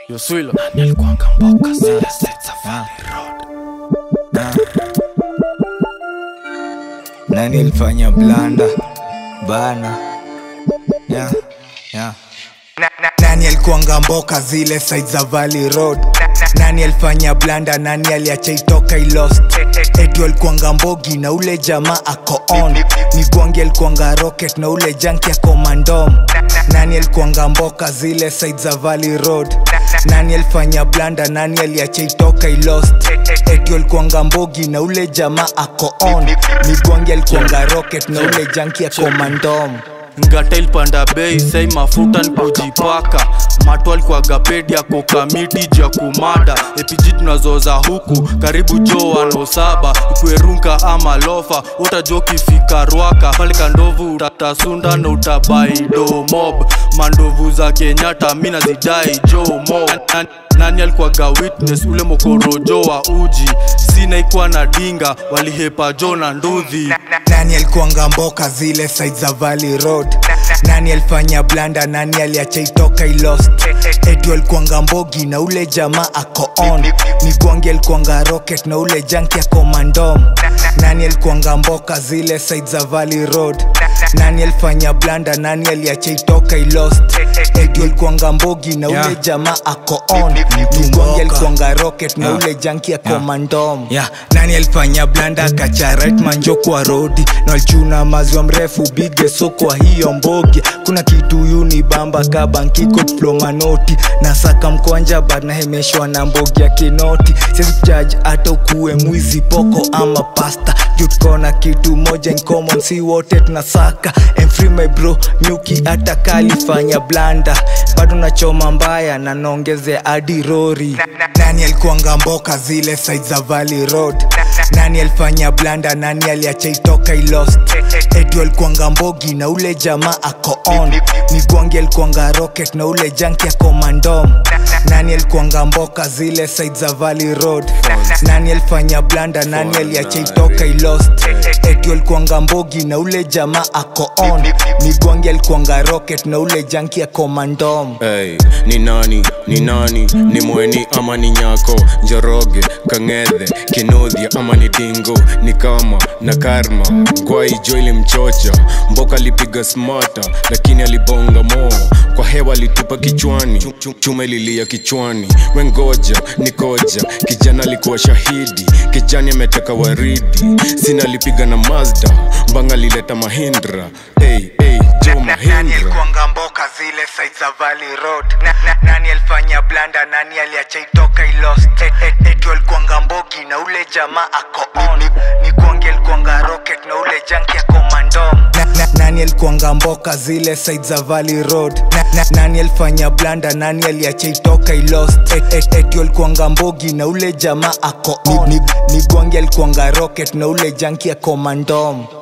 Yo Swilo. nilikuanga mboka zile side za Valley Road Ah. na nilifanya blanda bana yeah, yeah. nani alikuanga mboka zile side za Valley Road nani alifanya blanda nani aliacha itoka ilost edu alikuanga mbogi na ule jamaa ako on migwangi alikuanga rocket na ule janki ako mandom nani alikuanga mboka zile side za Valley Road nani alifanya blanda nani aliacha itoka ilost edu alikuanga mbogi na ule jamaa ako on migwangi alikuanga rocket na ule janki ako mandom ngata ilipanda bei sai mafuta nikujipaka matu alikuwaga pedi yako kamiti juu ya kumada epiji tunazoza huku karibu jo wano saba ikwerunka ama lofa utajua ukifika rwaka pale kandovu utatasunda na utabaido mob mandovu za kenyatta mi nazidai jo mob Nani- nani alikuwaga witness ule mokorojo wa uji sina ikuwa na dinga walihepa jo na ndudhi nani alikuanga mboka zile side za Valley Road nani alifanya blanda nani aliacha itoka ilost edu alikuanga mbogi na ule jamaa ako on migwangi alikuanga rocket na ule janki ako mandom nani alikuanga mboka zile side za Valley Road nani alifanya blanda nani aliacha itoka ilost edu alikuanga mbogi na ule Yeah. jamaa ako on Mtu migwangi mboka. alikuanga rocket na Yeah. ule janki ako Yeah. mandom yeah. nani alifanya blanda akacha right manjo kwa rodi na walichuna maziwa mrefu bige so kwa hiyo mbogi kuna kitu yuni bamba kabankiko diplomanoti na saka mkwanja bad nahemeshwa na mbogi ya kinoti siwezi kujaji hata ukuwe mwizi poko ama pasta juu tuko na kitu moja in common si wote tunasaka I'm free my bro nyuki hata kalifanya blanda bado nachoma mbaya na naongezea hadi rori nani alikuanga mboka zile side za Valley Road nani alifanya blanda nani aliacha itoka ilost edu alikuanga mbogi na ule jamaa ako on migwangi alikuanga rocket na ule janki ako mandom nani alikuanga mboka zile side za Valley Road nani alifanya blanda nani aliacha itoka ilost edu alikuanga mbogi na ule jamaa ako on migwangi alikuanga rocket na ule janki ako mandom Hey, ni nani ni nani ni mweni ama ni nyako njoroge kang'ethe kinudhia ama ni dingo ni kama na karma gwai jo ilimchocha mboka alipiga smata lakini alibonga moo kwa hewa alitupa kichwani Chu- chu- chuma ililia kichwani wengoja ni koja kijana alikuwa shahidi kijani ameteka waridi sina alipiga na mazda mbanga alileta mahindra hey, hey, jo nani mahindra alikuanga mboka zile side za Valley Road na, na, nani alifanya blanda nani aliacha itoka ilost e, e, edu alikuanga mbogi na ule jamaa ako on migwangi alikuanga rocket na ule janki ako mandom na, na, nani alikuanga mboka zile side za Valley Road na, na, nani alifanya blanda nani aliacha itoka ilost e, e, edu alikuanga mbogi na ule jamaa ako on migwangi alikuanga rocket na ule janki ako mandom